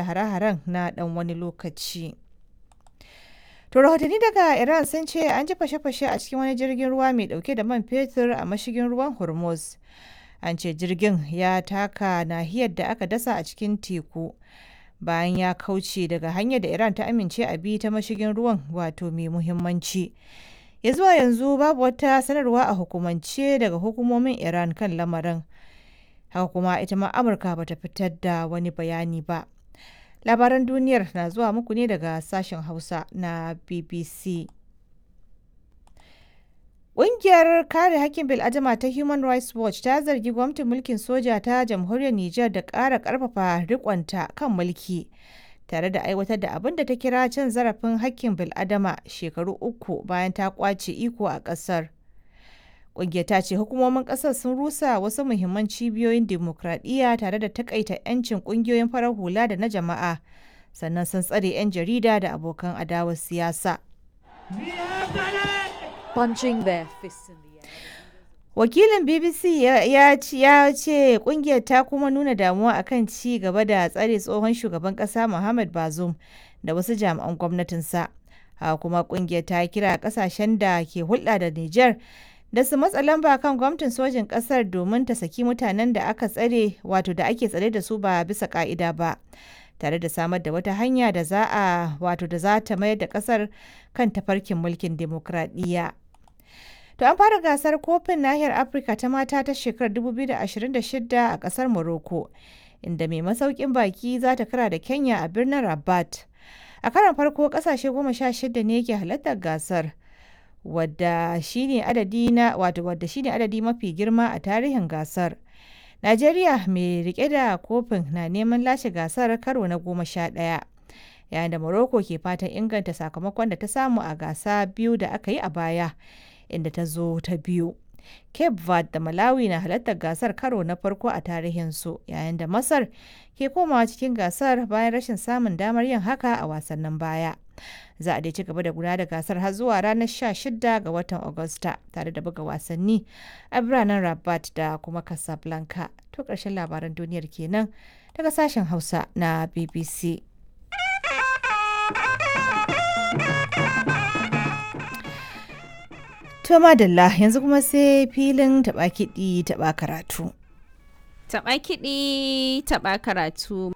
hare-haren na ɗan wani lokaci. To rahotanni daga Iran sun ce an ji fashe-fashe a cikin wani jirgin ruwa mai dauke da man fetur a mashigin ruwan Hormuz. An ce jirgin ya taka nahiyar da aka dasa a cikin teku bayan ya kauce daga hanyar da Iran ta amince a bi ta mashigin ruwan wato mai muhimmanci. Ya zuwa yanzu babu wata sanarwa a hukumance daga hukumomin Iran kan lamarin. Haka kuma ita ma Amurka bata fitar da wani bayani ba. labaran duniyar na zuwa muku ne daga sashen hausa na bbc Ƙungiyar kare hakkin bil'adama ta Human Rights Watch ta zargi gwamnatin mulkin soja ta jamhuriyar Nijar da ƙara ƙarfafa riƙonta kan mulki tare da aiwatar da abin da ta kira cin zarafin hakkin bil'adama shekaru uku bayan ta ƙwace iko a ƙasar. Ƙungiyar ta ce hukumomin ƙasar sun rusa wasu muhimman cibiyoyin dimokuraɗiyya tare da takaita 'yancin ƙungiyoyin farar hula da na jama'a, sannan sun tsare 'yan jarida da abokan adawar siyasa. Punching their fists in the air. Wakilin BBC ya ce ƙungiyar ta kuma nuna damuwa akan ci gaba da tsare tsohon shugaban ƙasa Muhammad Bazoum da wasu jami'an gwamnatinsa. Haka kuma ƙungiyar ta kira ƙasashen da ke hulɗa da Nijar da su matsa lamba kan gwamnatin sojin kasar domin ta saki mutanen da aka tsare wato da ake tsare da su ba bisa ka'ida ba tare da samar da wata hanya da za a wato da za ta mayar da kasar kan tafarkin mulkin demokradiyya. To an fara gasar kofin nahiyar Afirka ta mata ta shekarar 2026 a kasar Morocco inda mai masaukin baki za ta kara da Kenya a birnin Rabat. A karon farko kasashe goma sha shida ne ke halartar gasar. wadda shine adadi na wato wadda shine adadi mafi girma a tarihin gasar. Najeriya mai rike da kofin na neman lashe gasar karo na goma sha ɗaya. Yayin da Morocco ke fatan inganta sakamakon da ta samu a gasa biyu da aka yi a baya, inda ta zo ta biyu. Cape Verde da Malawi na halartar gasar karo na farko a tarihinsu, yayin da Masar ke komawa cikin gasar bayan rashin samun damar yin haka a wasannin baya. za a dai ci gaba da gudanar da gasar har zuwa ranar 16 ga watan Agusta tare da buga wasanni a biranen Rabat da kuma Casablanca. To ƙarshen labaran duniyar kenan daga sashen Hausa na BBC. To madalla yanzu kuma sai filin taɓa kiɗi taɓa karatu. Taɓa kiɗi taɓa karatu